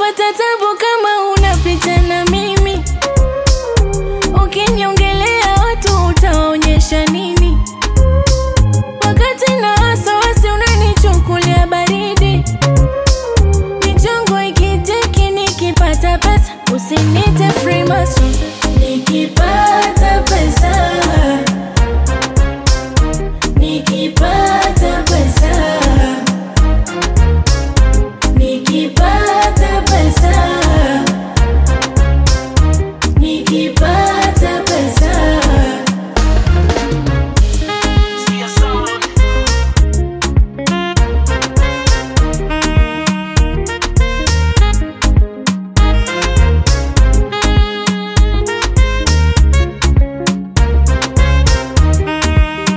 utapata tabu kama unapita na mimi. Ukiniongelea watu utaonyesha nini? Wakati na wasiwasi unanichukulia baridi. Michongo ikitiki nikipata pesa usinite Freemason. Nikipata pesa Nikipata pesa Nikipata pesa Nikipata pesa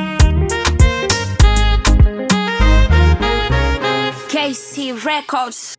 KC Records.